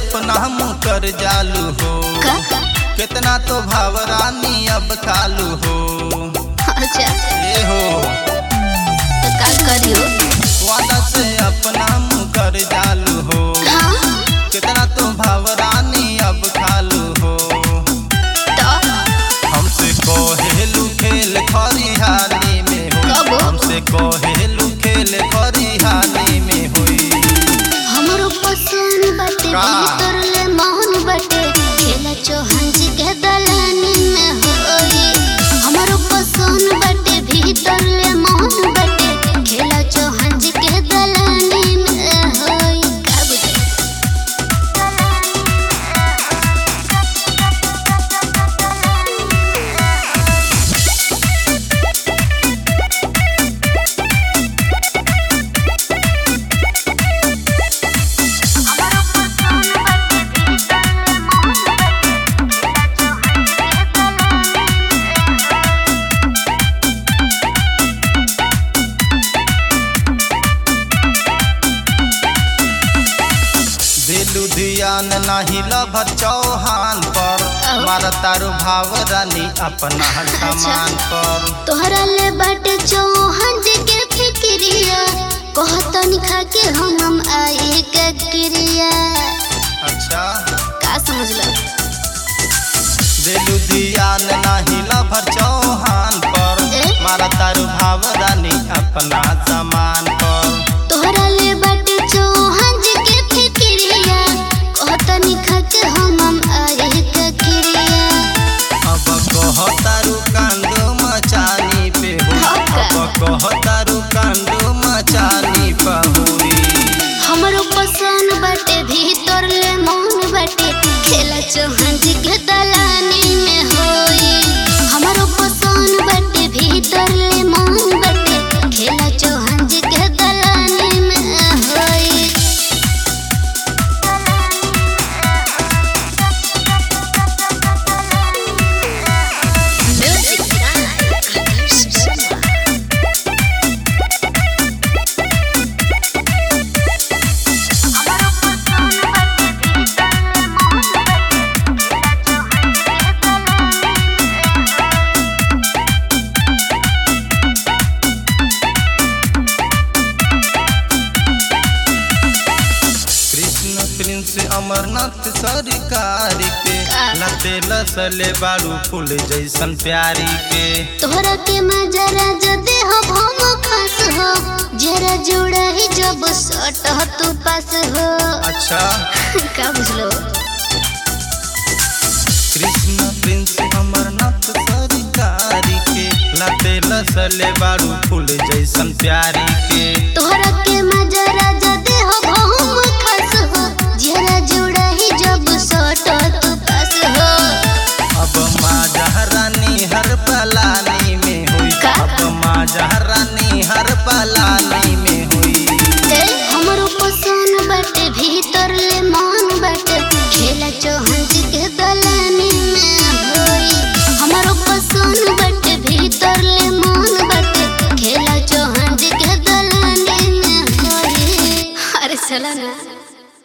अपना मुँह कर जालू हो का कितना तो भावरानी अब कालू हो अच्छा ए हो तो का करियो वादा से अपना मुँह कर जालू हो हाँ कितना तो भावरानी अब कालू हो तो हमसे कहेलू खेल खरिहानी में कब? होई हमसे कहेलू खेल खरिहानी में होई हमरो पसंद बाटे का? भीतर ले मोहन बाटे खेला चौहान जी के दलानी में होई हमरो पसंद बाटे भीतर ले मोहन बाटे खेला चौहान जी के दलानी में होई का बुझे दिलु धियान नाही लभर चौहान पर अहो। मार तारू भाव रानी अपना सामान पर तोहरा ले बाटे चौहान जी के फिक्रिया कहतनी खा के हम हम आई के क्रिया अच्छा का समझ लो दिलु धियान नाही लभर चौहान पर ए? मार तारू भाव रानी अपना सामान पर तोहरा ले बाटे चौहान जी के फिक्रिया कहतनी खा के हम हम आई के क्रिया अब कह तारू कांडो मचानी पे हो हाँ का? अब कह तारू कांडो मचानी पे हुई हमरो पसंद बाटे भीतर ले मौन बाटे खेला चौहान जी के दलानी में होई हमरो पसंद बाटे भीतर ले मौन बाटे खेला चौहान जी के दलानी में होई म्यूजिक आकर्ष शर्मा कृष्ण प्रिंस अमरनाथ सरकार के का? लते लसले बारू फूल जैसन प्यारी के तोहरा के मजरा जदे हो भम खास हो जरा जोड़ा ही जब सट हो तू पास हो अच्छा का बुझलो कृष्ण प्रिंस अमरनाथ सरकार के लते लसले बारू फूल जैसन प्यारी के तोहरा के मजरा जदे हो भम खास हो जरा जोड़ा ही जब सट हो तू पास हो अब माँ रानी हर पलानी में हुई का? अब माँ रानी हर पलानी में हुई ए हमरो पसंद बाटे भीतर ले मन बाटे खेला चौहान जी के दलानी में होई हमरो पसंद बाटे भीतर ले मन बाटे खेला चौहान जी के दलानी में होई अरे चला ना